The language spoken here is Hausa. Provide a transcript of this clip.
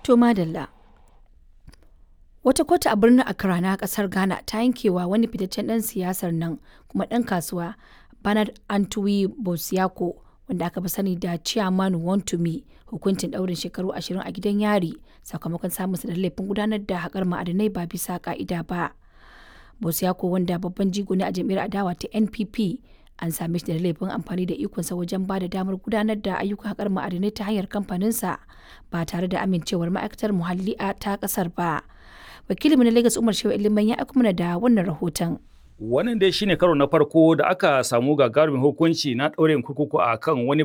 To madalla. Wata kotu a birnin Accra na kasar Ghana ta yankewa wani fitaccen ɗan siyasar nan kuma ɗan kasuwa Bernard Antwi Bosiako wanda aka fi sani da Chairman Wontumi hukuncin ɗaurin shekaru 20 a gidan yari sakamakon samun da laifin gudanar da haƙar ma'adinai ba bisa ƙa'ida ba. Bosiako wanda babban jigo ne a jam'iyyar adawa ta NPP an same shi da laifin amfani da ikonsa wajen ba da damar gudanar da ayyukan haƙar ma'adinai ta hanyar kamfaninsa ba tare da amincewar ma'aikatar muhalli ta ƙasar ba. Wakilinmu na Lagos Umar Shehu Iliman ya aiko mana da wannan rahoton. Wannan dai shine karo na farko da aka samu gagarumin hukunci na ɗaurin kurkuku a kan wani